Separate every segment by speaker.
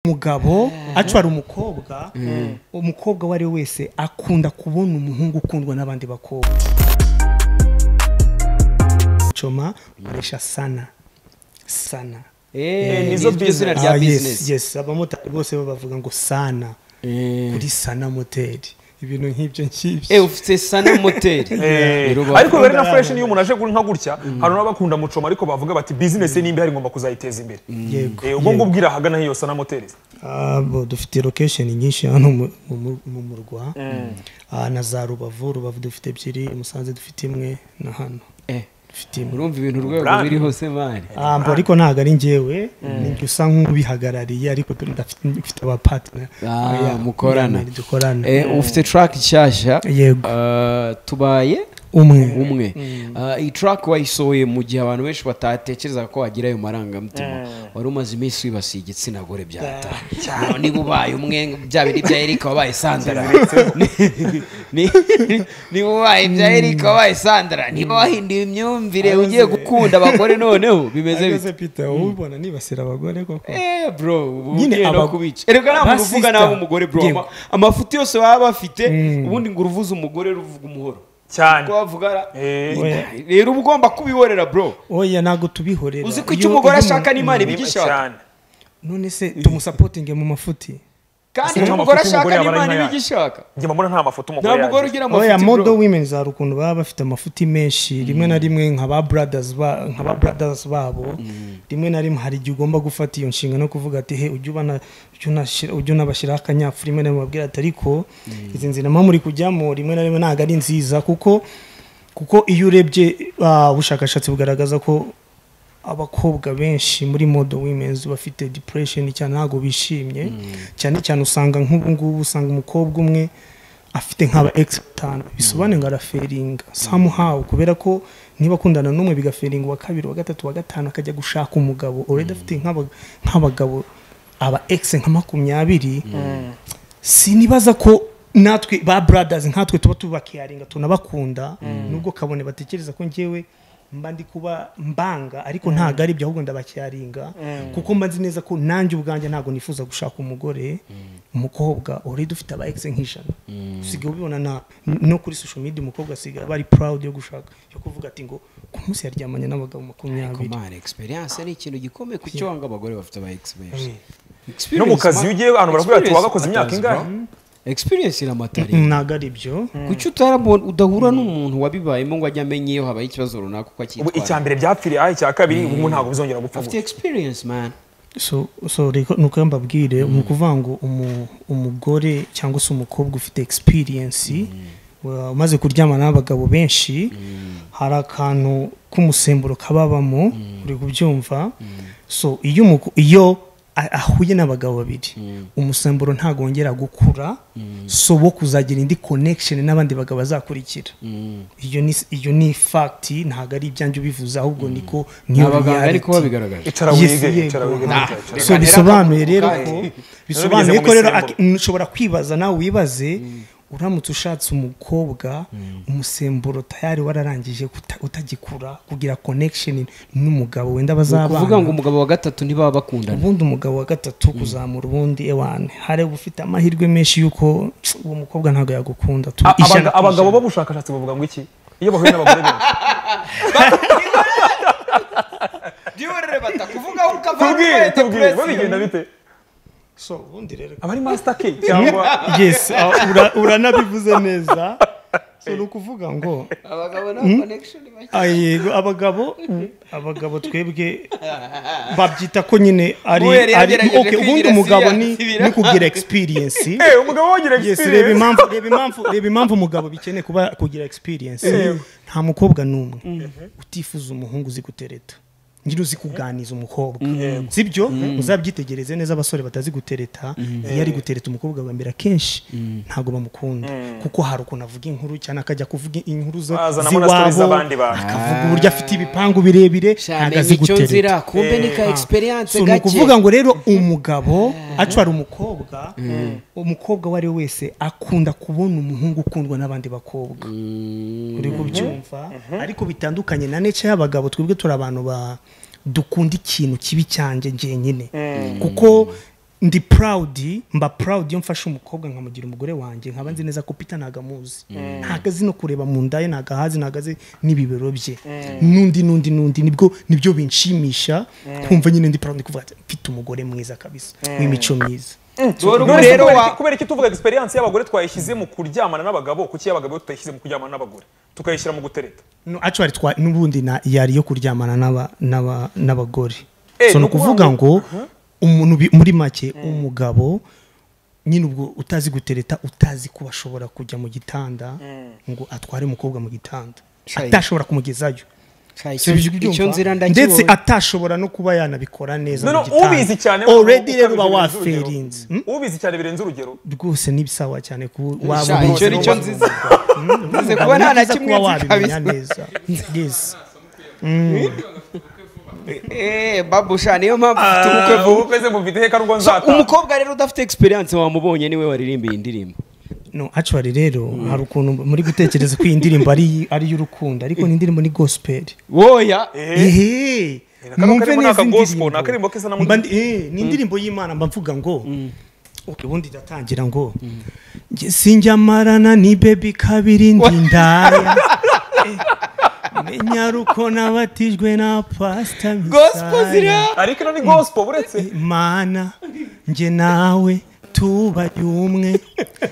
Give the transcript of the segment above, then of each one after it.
Speaker 1: umugabo acwara umukobwa umukobwa uwo ari we wese akunda kubona umuhungu ukundwa n'abandi bakobwa coma nkoresha sana sana
Speaker 2: nizo izina rya
Speaker 1: Ah, yes,
Speaker 2: bizinesi
Speaker 1: yes abamotari bose bo bavuga ngo sana kuri sana moteri ibintu nk'ibyo ngibyo
Speaker 2: eee ufite sana moteri
Speaker 3: Eh,
Speaker 2: Rero
Speaker 3: ariko
Speaker 2: bakunda
Speaker 3: rero na fresh niyo umuntu aje gura nka gutya hari n'abakunda mucoma ariko bavuga bati business nimba hari ngomba kuzayiteza imbere
Speaker 1: yego
Speaker 3: Eh, ubwo ngubwira ahagana hiyo sana moteri
Speaker 1: Ah, bo, dufite lokesheni nyinshi hano mu- mu mu- mu murwa Ah, na za rubavu rubavu dufite ebyiri musanze dufite imwe na hano
Speaker 2: Eh,
Speaker 1: dufite imwe
Speaker 2: urumva ibintu urwego
Speaker 3: Brand.
Speaker 2: biri hose mari
Speaker 1: Ah, mbo ariko ntabwo ari njyewe njye usa nk'ubihagarariye ariko tu- ndafite mfite abapatina
Speaker 2: Ah, mukorana.
Speaker 1: dukorana
Speaker 2: Eh, ufite track nshyashya
Speaker 1: Yego.
Speaker 2: Ah, tubaye
Speaker 1: umwe
Speaker 2: umwe Ah, iyi track wayisohoye mu gihe abantu benshi batatekerezaga ko wagira ayo marangamutima wari umaze iminsi wibasiye igitsina gore byata None niba ubaye umwe bya biri bya erika wabaye sandara Ni- ni- niba ubaye bya erika wabaye sandara niba wahinduye imyumvire ugiye gukunda abagore noneho bimeze
Speaker 1: ageze
Speaker 2: bite
Speaker 1: pita ubibona nibasira abagore koko
Speaker 2: Eh, bro ubu
Speaker 1: Nyine
Speaker 2: ugiye no
Speaker 1: aba-
Speaker 2: kubica erega nta muntu uvuga
Speaker 1: Basista.
Speaker 2: nabi umugore bro
Speaker 1: Yego.
Speaker 2: Ama- amafuti yose baba bafite
Speaker 1: Mm.
Speaker 2: ubundi ngo uruvuze umugore ruvuga umuhoro
Speaker 3: cyane
Speaker 2: ko bavuga ra-
Speaker 3: Eh,
Speaker 1: Oya.
Speaker 2: rero uba ugomba kubihorera bro
Speaker 1: oya ntabwo tubihorera
Speaker 2: uzi ko icyo
Speaker 1: Iyo-
Speaker 2: umugore
Speaker 1: iyo
Speaker 2: ashaka
Speaker 1: umuntu-
Speaker 2: n'imana
Speaker 3: nimba
Speaker 2: ibigishaka
Speaker 3: cyane
Speaker 1: none se tumusapotinge mu mafuti
Speaker 2: kandi
Speaker 3: Ese
Speaker 2: icyo
Speaker 3: nta
Speaker 2: umugore
Speaker 3: mafuti
Speaker 2: ashaka
Speaker 3: umugore yaba ari
Speaker 2: n'imana
Speaker 3: nka yayo?
Speaker 2: ibigishaka
Speaker 3: njye mbona nta mafoto
Speaker 2: nta
Speaker 3: umugore
Speaker 2: mugore
Speaker 3: yagira
Speaker 2: ugira
Speaker 1: oya
Speaker 2: amafuti
Speaker 1: modo
Speaker 2: bro
Speaker 1: women hari ukuntu baba bafite amafuti menshi rimwe na rimwe nka ba brothers ba- nka ba brothers babo rimwe na rimwe hari igihe ugomba gufata iyo nshinga no kuvuga ati he ujye ubana ujye unashira- ujye unabashyiraho akanyafu rimwe na rimwe babwira ati ariko izi nzira mba muri kujyamo rimwe na rimwe ntabwo ari nziza kuko kuko iyo urebye ah, ubushakashatsi bugaragaza ko abakobwa benshi muri modo women's bafite depression cyane ntabwo bishimye cyane cyane usanga nk'ubu ngubu usanga umukobwa umwe afite nk'aba ex batanu bisobanuye ngo araferinga somehow kubera ko niba akundana n'umwe bigaferinga uwa kabiri uwa gatatu uwa gatanu akajya gushaka umugabo already afite nk'aba- nk'abagabo aba ex nka makumyabiri sinibaza ko natwe ba brothers nkatwe tuba tubakiyaringa tunabakunda nubwo kabone batekereza ko njyewe mba ndi kuba mbanga ariko ntabwo ari ibyo ahubwo ndabakiyaringa kuko mba nzi neza ko nanjye ubwanjye ntabwo nifuza gushaka umugore umukobwa already ufite aba ex nk'ijana usigaye ubibona na no kuri social media umukobwa asigaye aba ari proud yo gushaka yo kuvuga ati ngo ku munsi yaryamanye n'abagabo makumyabiri
Speaker 2: Kumara, experience ni ikintu gikomeye ku cyo wanga abagore bafite aba experience
Speaker 3: no mu kazi iyo ugiye ahantu baravuga bati
Speaker 2: Experience
Speaker 3: wagakoze imyaka
Speaker 2: matters,
Speaker 3: ingahe
Speaker 2: bro. experience iramatari
Speaker 1: ntabwo ari ibyo
Speaker 2: kuki utarabona udahura n'umuntu wabibayemo ngo ajye amenye iyo habaye ikibazo runaka uko
Speaker 3: ubu icya
Speaker 2: akitwara
Speaker 3: mbere byapfiriye aha icya kabiri ubu ntabwo bizongera gupfa
Speaker 2: afite
Speaker 3: gutya.
Speaker 2: experience man
Speaker 1: so so reko ni uko mbabwire ni ukuvuga ngo umu- umugore cyangwa se umukobwa ufite experience wa- umaze kuryamana n'abagabo benshi hari akantu k'umusemburo kababamo uri kubyumva so iyo umuko- iyo a- ahuye n'abagabo babiri umusemburo ntabwo wongera gukura so wo kuzagira indi connection n'abandi bagabo bazakurikira iyo ni iyo ni fact ntabwo ari ibyanjye ubivuze ahubwo niko niyo
Speaker 2: abaganga
Speaker 1: reality.
Speaker 2: ariko babigaragaje
Speaker 3: icara
Speaker 1: Yes,
Speaker 3: wige
Speaker 1: yego.
Speaker 3: icara wige
Speaker 1: Nah,
Speaker 3: icara wige.
Speaker 1: so bisobanuye rero ko
Speaker 2: kandi.
Speaker 1: bisobanuye ko rero
Speaker 3: Nabigeze mu
Speaker 1: ak- ushobora kwibaza nawe wibaze uramutse ushatse umukobwa umusemburo tayari wararangije kuta- utagikura kugira connection n'umugabo wenda
Speaker 2: kuvuga ngo
Speaker 1: bazabana
Speaker 2: umugabo wa gatatu ntibaba bakundana
Speaker 1: ubundi umugabo wa gatatu kuzamura ubundi ewane hari ufite amahirwe menshi y'uko uwo mukobwa ntabwo yagukunda tu-
Speaker 3: A-
Speaker 1: ijana
Speaker 3: abaga-
Speaker 1: ku
Speaker 3: abagabo
Speaker 1: ijana.
Speaker 3: b'ubushakashatsi bavuga ngo iki iyo bahuye n'abagore benshi
Speaker 2: Ntihorere bata, kuvuga aho ukavana
Speaker 3: tubwire
Speaker 2: ukareta
Speaker 3: tubwire
Speaker 2: kuresi.
Speaker 3: babigenda bite
Speaker 1: so ubundi rero
Speaker 3: aba ari master key cyangwa
Speaker 1: yes ah, ura- uranabivuze neza so ni ukuvuga ngo
Speaker 2: abagabo nta connection bake
Speaker 1: Ah, yego abagabo abagabo twebwe babyita ko nyine ari
Speaker 2: Ubu yari
Speaker 1: ari
Speaker 2: yagerageje
Speaker 1: okay, ubundi
Speaker 2: kwigira
Speaker 1: umugabo
Speaker 2: siyansi
Speaker 1: ni
Speaker 2: bira-
Speaker 1: ni kugira experience
Speaker 3: Eh, umugabo wagira
Speaker 1: yes reba
Speaker 3: experience
Speaker 1: impamvu reba impamvu reba impamvu umugabo bikeneye kuba kugira experience nta mukobwa n'umwe utifuza umuhungu uzi gutereta nyine uzi kuganiza umukobwa sibyo uzabyitegereze neza abasore batazi gutereta iyo ari gutereta umukobwa wa mbere akenshi ntabwo bamukunda kuko hari ukuntu avuga inkuru cyane akajya kuvuga inkuru zo-
Speaker 3: Azanamo na stories
Speaker 1: z'iwabo
Speaker 3: z'abandi bantu.
Speaker 1: akavuga uburyo afite ibipangu birebire ntabwo azi gutereta
Speaker 2: kumbe ni ka experience
Speaker 1: so ni ukuvuga ngo rero umugabo acwara umukobwa umukobwa uwo ari we wese akunda kubona umuhungu ukundwa n'abandi bakobwa uri kubyumva ariko bitandukanye na nece y'abagabo twebwe turi abantu ba dukunda ikintu kibi cyanjye njyenyine kuko ndi proud mba proud iyo mfashe umukobwa nkamugira umugore wanjye nkaba nzi neza ko peter ntago amuzi ntago azi no kureba mu nda ye ntago ahazi ntago azi n'ibibero bye n'undi n'undi n'undi nibwo nibyo binshimisha kumva nyine ndi proud ndi kuvuga ati mfite umugore mwiza kabisa w'imico myiza
Speaker 2: Dore ubu
Speaker 3: None
Speaker 2: rero
Speaker 3: kubera
Speaker 2: wa-
Speaker 3: iki- kubera iki tuvuga egisperiyanse y'abagore twayishyize mu kuryamana n'abagabo kuki y'abagabo tutayishyize mu kuryamana n'abagore tukayishyira mu gutereta
Speaker 1: No, actually twa n'ubundi na- yari yo kuryamana n'aba- n'aba- n'abagore
Speaker 3: Eh,
Speaker 1: so ni
Speaker 3: no kuvuga
Speaker 1: ukuvuga
Speaker 3: ngo-
Speaker 1: ngo umuntu bi- muri make umugabo nyine ubwo utazi gutereta utazi kuba ashobora kujya mu gitanda ngo atware umukobwa mu gitanda
Speaker 2: Shayi.
Speaker 1: atashobora kumugezayo
Speaker 2: Sha, icyo-
Speaker 1: Sibyo kubyumva?
Speaker 2: icyo nzira
Speaker 1: ndetse
Speaker 2: ndakibonye
Speaker 1: atashobora no kuba yanabikora neza
Speaker 3: noneho
Speaker 1: mu gitanda
Speaker 3: ubizi cyane
Speaker 1: already
Speaker 3: ukabije
Speaker 1: rero uba
Speaker 3: birenze urugero.
Speaker 1: waferinze Hmm?
Speaker 3: ubizi cyane birenze urugero
Speaker 1: rwose ni bisawa cyane kuba
Speaker 2: Sha,
Speaker 1: waba
Speaker 2: icyo nicyo
Speaker 1: ubizi.
Speaker 2: nziza Nzi
Speaker 1: Umugabo
Speaker 2: kuba
Speaker 1: ni
Speaker 2: nta na
Speaker 1: byiza
Speaker 2: kimwe
Speaker 1: kuba
Speaker 2: nzi
Speaker 1: wabimenya
Speaker 2: kabisa.
Speaker 1: neza yes
Speaker 2: Eh, babusha niyo mpamvu ufite ubukwe
Speaker 3: Ah,
Speaker 2: vuba
Speaker 3: ubukwe se mufite heka n'ubwo
Speaker 2: So,
Speaker 3: nzata
Speaker 2: umukobwa rero udafite egisperiyanse wamubonye niwe waririmbiye indirimbo
Speaker 1: no actually rero hari ukuntu muri gutekereza ko iyi ndirimbo ari ari iy'urukundo ariko ni indirimbo ni gospel
Speaker 2: woya
Speaker 3: Eh,
Speaker 1: ehe
Speaker 3: Ni nako karimo n'aka gospel, ni akaririmbo keza na
Speaker 1: Mba ndi-
Speaker 3: mutima.
Speaker 1: eh, ni indirimbo y'imana mba mvuga ngo Okay, ubundi iratangira ngo "Njye sinjya marana ni bebi kabiri ndi ndaya Eh, menya ruko nabatijwe na pasita
Speaker 2: gospel ziriya
Speaker 3: ariko ino ni gospel buretse
Speaker 1: mana njye nawe tubari umwe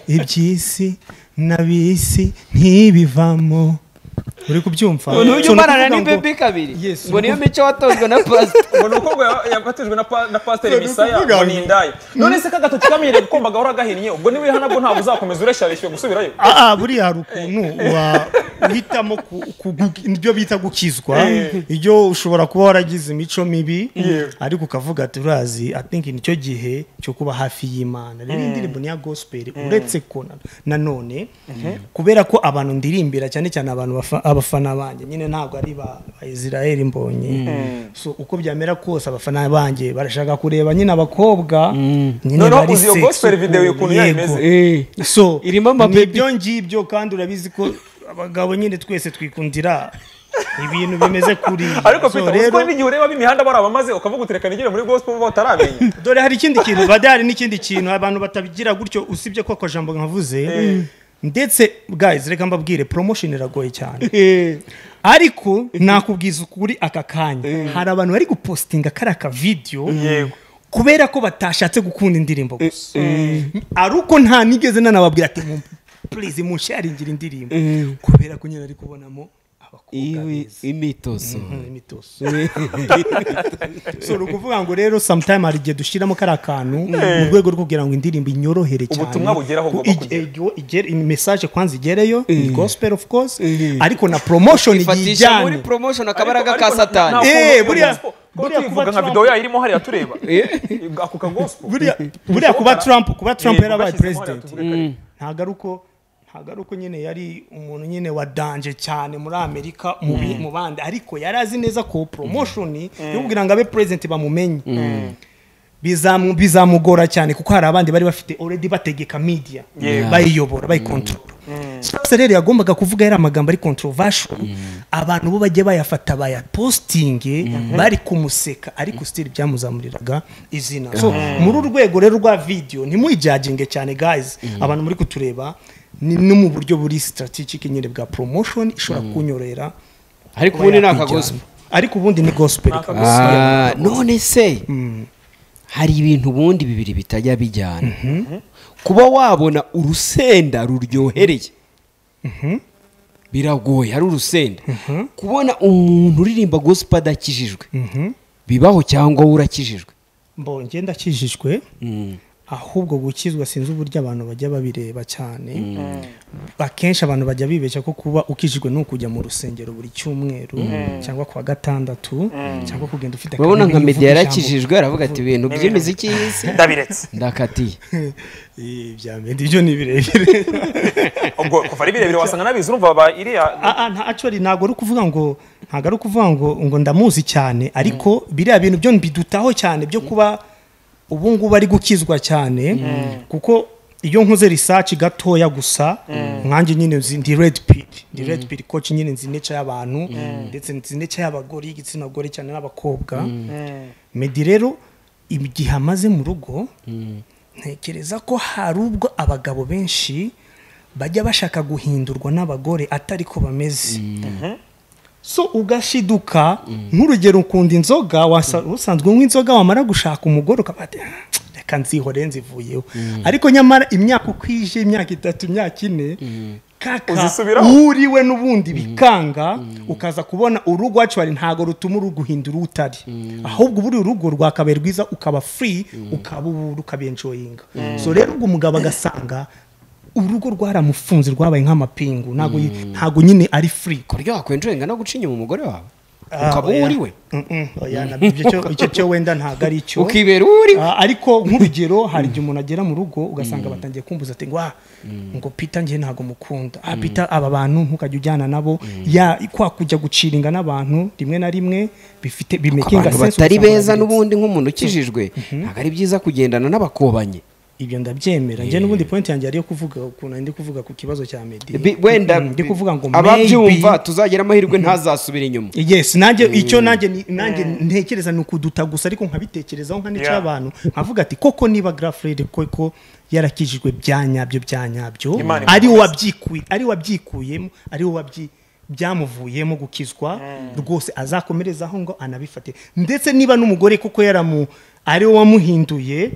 Speaker 1: iby'isi n'abisi ntibivamo uri kubyumva So,
Speaker 2: ntujya
Speaker 1: ni
Speaker 2: umarana
Speaker 1: ukuvuga ngo-
Speaker 2: n'ibebe kabiri
Speaker 1: Yes,
Speaker 2: ngo niyo mico watojwe na pasita
Speaker 3: ngo ni umukobwa ya- yabatijwe na pa- na pasiteri
Speaker 1: None
Speaker 3: misaya
Speaker 1: ukuvuga
Speaker 3: ngo
Speaker 1: ngo-
Speaker 3: ni indaya none se kagatoki kamenyereye gukomba gahora gahinnye ubwo niba uriho nabwo ntabwo uzakomeza ureshyarishywe gusubirayo
Speaker 1: Ah, ah, buriya hari ukuntu wa- uhitamo ku- ku- gu- ibyo bita gukizwa
Speaker 3: Eh.
Speaker 1: iyo ushobora kuba waragize imico mibi
Speaker 3: Yeah.
Speaker 1: ariko ukavuga ati urazi i think nicyo gihe cyo kuba hafi y'imana rero iyi ndirimbo ni iya gospel uretse ko na- nanone kubera ko abantu ndirimbira cyane cyane abantu bafa- abafana banjye nyine ntabwo ari ba ba israel mbonye so uko byamera kose abafana banjye barashaka kureba nyine abakobwa nyine
Speaker 3: Noneho
Speaker 1: bari
Speaker 3: uzi iyo
Speaker 1: sexy
Speaker 3: gospel video
Speaker 1: ukuntu,
Speaker 3: ukuntu yayo
Speaker 1: yego.
Speaker 3: imeze.
Speaker 1: so
Speaker 2: Irimo amababy.
Speaker 1: nibyo ngibyo kandi urabizi ko abagabo nyine twese twikundira ibintu bimeze kuriya
Speaker 3: ariko
Speaker 1: So,
Speaker 3: peter
Speaker 1: rero
Speaker 3: uziko n'igihe ureba b'imihanda barabamaze ukavuga utereka nigire muri gospel bo bataramenya
Speaker 1: dore hari ikindi kintu bade hari n'ikindi kintu abantu batabigira gutyo usibye ko ako jambo nkavuze ndetse guys reka mbabwire promotion iragoye cyane ariko nakubwiza ukuri aka kanya hari abantu bari gupostinga kari aka video
Speaker 3: Yego.
Speaker 1: kubera ko batashatse gukunda indirimbo gusa ari uko nta nigeze nanababwira ati "Mu- please munsharingira indirimbo kubera ko nyine ari kubonamo abakobwa
Speaker 2: iwe
Speaker 1: beza
Speaker 2: imitozo
Speaker 1: Mhm, imitozo so ni ukuvuga ngo rero sometime hari igihe dushyiramo kariya kantu mu rwego rwo kugira ngo indirimbo inyorohere cyane
Speaker 3: Ubutumwa bugere aho
Speaker 1: Ku-
Speaker 3: bugomba kugera.
Speaker 1: ige- igere- message kwanza igereyo ni gospel of course ariko na promotion
Speaker 2: ifatisha muri
Speaker 1: yijyane
Speaker 2: promotion
Speaker 3: Ariko-
Speaker 2: akabaraga ka
Speaker 3: ariko na-
Speaker 2: satani
Speaker 3: ntabwo
Speaker 1: Eh,
Speaker 3: umuntu
Speaker 1: buriya-
Speaker 3: gospel-
Speaker 1: buriya
Speaker 3: kuba tuyivuga
Speaker 1: kuba
Speaker 3: nka
Speaker 1: Trump-
Speaker 3: video yayo irimo hariya tureba ako ka gospel
Speaker 1: buriya buriya kuba trump kuba trump
Speaker 3: Yego,
Speaker 1: yarabaye
Speaker 3: bashyizemo hariya
Speaker 1: president
Speaker 3: tuvuge kare.
Speaker 1: ntago ari uko ntago ari uko nyine yari umuntu nyine wadanje cyane muri amerika mu bi- mu bandi ariko yari azi neza ko promotion yo kugira ngo abe president bamumenye bizamu- bizamugora cyane kuko hari abandi bari bafite already bategeka media
Speaker 3: Yego.
Speaker 1: bayiyobora bayikontorora se rero yagombaga kuvuga yari amagambo ari controversial abantu bo bajya bayafata bayapositinge bari kumuseka ariko sitiri byamuzamuriraga izina so muri uru rwego rero rwa video ntimuyijyaginge cyane guys abantu muri kutureba ni no mu buryo buri strategic nyine bwa promotion ishobora kunyorohera
Speaker 2: ariko
Speaker 1: kuba
Speaker 2: ubundi ni
Speaker 1: yakwijyana.
Speaker 2: akagospel
Speaker 1: ariko ubundi ni gospel
Speaker 3: Ni aka
Speaker 1: kabisa.
Speaker 2: Ah, none se hari ibintu ubundi bibiri bitajya bijyana kuba wabona urusenda ruryohereye biragoye ari urusenda kubona umuntu uririmba gospel adakijijwe bibaho cyangwa wowe urakijijwe
Speaker 1: mbo ngenda akijijwe ahubwo gukizwa sinzi uburyo abantu bajya babireba cyane akenshi abantu bajya bibeshya ko kuba ukijijwe ni ukujya mu rusengero buri cyumweru cyangwa kuwa gatandatu cyangwa kugenda ufite
Speaker 2: urabona
Speaker 1: akarimi
Speaker 2: nka
Speaker 1: uvuga
Speaker 2: medi
Speaker 1: ijambo.
Speaker 2: yarakijijwe aravuga ati ibintu by'imiziki y'isi
Speaker 3: ndabiretse
Speaker 2: ndakatiye
Speaker 1: Eh, bya medi ibyo ni birebire
Speaker 3: ubwo kuva ari birebire wasanga n'abizi urumva ba iriya
Speaker 1: Ah, ah, nta actually ntabwo ari ukuvuga ngo ntabwo ari ukuvuga ngo ngo ndamuzi cyane ariko biriya bintu byo mbidutaho cyane byo kuba ubu ngubu ari gukizwa cyane kuko iyo nkoze research gatoya gusa nkanjye nyine nzi ndi red pill ndi red pill coach nyine nzi neca y'abantu ndetse nzi neca y'abagore y'igitsina gore cyane n'abakobwa medi rero igihe amaze mu rugo ntekereza ko hari ubwo abagabo benshi bajya bashaka guhindurwa n'abagore atari ko bameze so ugashiduka nk'urugero ukunda inzoga wasa- usanzwe unywa inzoga wamara gushaka umugore ukaba wati, "Ah, reka nzihore nzivuyeho ariko nyamara imyaka uko ije imyaka itatu imyaka ine kaka
Speaker 3: Uzisubiraho.
Speaker 1: uriwe n'ubundi bikanga ukaza kubona urugo wacu hari ntago rutuma uruguhindura utari ahubwo ubu uri urugo rwakabaye rwiza ukaba free ukaba ubu rukabenjoyinga so rero ubwo umugabo agasanga urugo rwaramufunze rwabaye nk'amapingu ntago yi- ntago nyine ari free
Speaker 2: ku buryo wakwenjoyinga no guca inyuma umugore wawe ukaba uwo uri we
Speaker 1: Mm-mm, oya, nabyo ibyo cyo- icyo cyo wenda ntabwo ari cyo
Speaker 2: ukibera uwo uri we
Speaker 1: Ah, ariko nk'urugero hari igihe umuntu agera mu rugo ugasanga batangiye kumbuza ati ngo "Ah, ngo pita njye ntabwo mukunda ah pita aba bantu ntukajya ujyana nabo ya kwa kujya guciringa n'abantu rimwe na rimwe bifite bimekinga
Speaker 2: abantu batari beza n'ubundi nk'umuntu ukijijwe ntabwo ari byiza kugendana n'abakobanye
Speaker 1: ibyo ndabyemera njye n'ubundi point yanjye ari yo kuvuga ukuntu ari ndi kuvuga ku kibazo cya medi
Speaker 2: Bi- wenda
Speaker 1: Mm, ndi kuvuga ngo
Speaker 2: ababyumva
Speaker 1: maybe-
Speaker 2: tuzagira amahirwe ntazasubire inyuma
Speaker 1: yes nanjye icyo nanjye ni- nanjye ntekereza ni ukuduta gusa ariko nkabitekerezaho nkanica
Speaker 3: Yeah.
Speaker 1: abantu nkavuga ati koko niba grafred koko yarakijijwe bya nyabyo bya nyabyo
Speaker 3: Imana imukomeze.
Speaker 1: ari we wabyikuye ari we wabyikuyemo ari we wabyi byamuvuyemo gukizwa rwose azakomerezaho ngo anabifate ndetse niba n'umugore kuko yaramu ari we wamuhinduye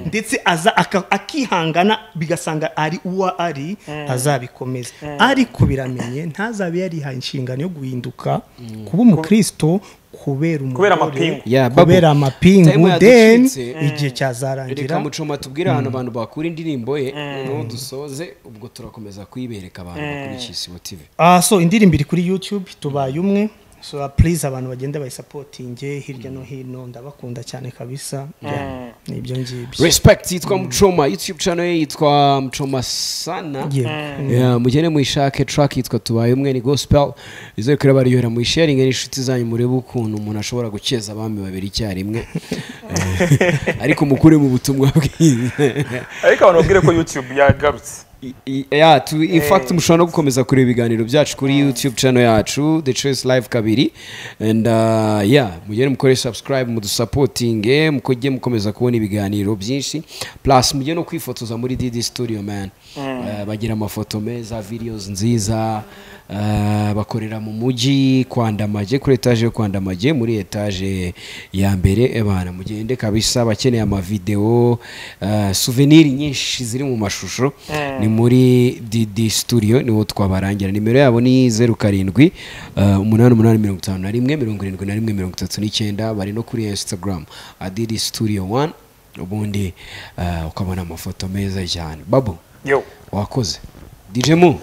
Speaker 1: ndetse aza aka- akihangana bigasanga ari uwo ari azabikomeza ariko biramenye ntazabe yarihaye inshingano yo guhinduka kuba umukristo kubera
Speaker 3: Kubera
Speaker 1: umugore,
Speaker 3: amapingu.
Speaker 2: Yeah, babu.
Speaker 1: kubera
Speaker 2: Time
Speaker 1: amapingu then
Speaker 2: yaducitse.
Speaker 1: igihe
Speaker 2: reka
Speaker 1: cyazarangira
Speaker 2: mucoma tubwire ahantu abantu bakura indirimbo ye noneho dusoze ubwo turakomeza kuyibereka abantu bakurikiye isibo tv
Speaker 1: Ah, so indirimbo iri kuri YouTube tubaye umwe so uh, please abantu bagenda bayisapotinge hirya no hino ndabakunda cyane kabisa Yeah, ni ibyo ngibyo
Speaker 2: respect yitwa mucoma youtube channel ye yitwa mucoma sana
Speaker 1: Yego.
Speaker 2: Yeah, mugende muyishake track yitwa tubaye umwe ni gospel izere kuri abaryohera muyisharinge n'inshuti zanyu murebe ukuntu umuntu ashobora gukeza abami babiri icyarimwe Eh, ariko mukure mu butumwa bwiza
Speaker 3: ariko abantu babwire ko youtube yagarutse
Speaker 2: I- i- yeah, tu, in fact mushobora no gukomeza kureba ibiganiro byacu kuri youtube channel yacu the choice live kabiri and uh, yeah mugende mukore subscribe mudusapotinge mukujye mukomeza kubona ibiganiro byinshi plus mujye no kwifotoza muri dd studio man uh, bagira amafoto meza videos nziza uh, bakorera mu mujyi kwandamaje kuri etaje yo kwandamaje muri etaje ya mbere ebana mugende kabisa bakeneye amavideo uh, souvenir nyinshi ziri mu mashusho ni muri dd studio niho twabarangira nimero yabo ni zeru karindwi uh, umunani umunani mirongo itanu na rimwe mirongo irindwi na rimwe mirongo itatu n'icyenda bari no kuri instagram add studio one ubundi uh, ukabona amafoto meza cyane babu
Speaker 3: yewe
Speaker 2: wakoze dj mu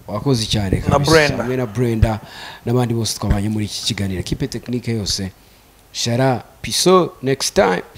Speaker 2: wakoze cyane kabisa
Speaker 3: Brenda.
Speaker 2: hamwe na brenda n'abandi bose twabanye muri iki kiganiro kipe tekinike yose shara piso next time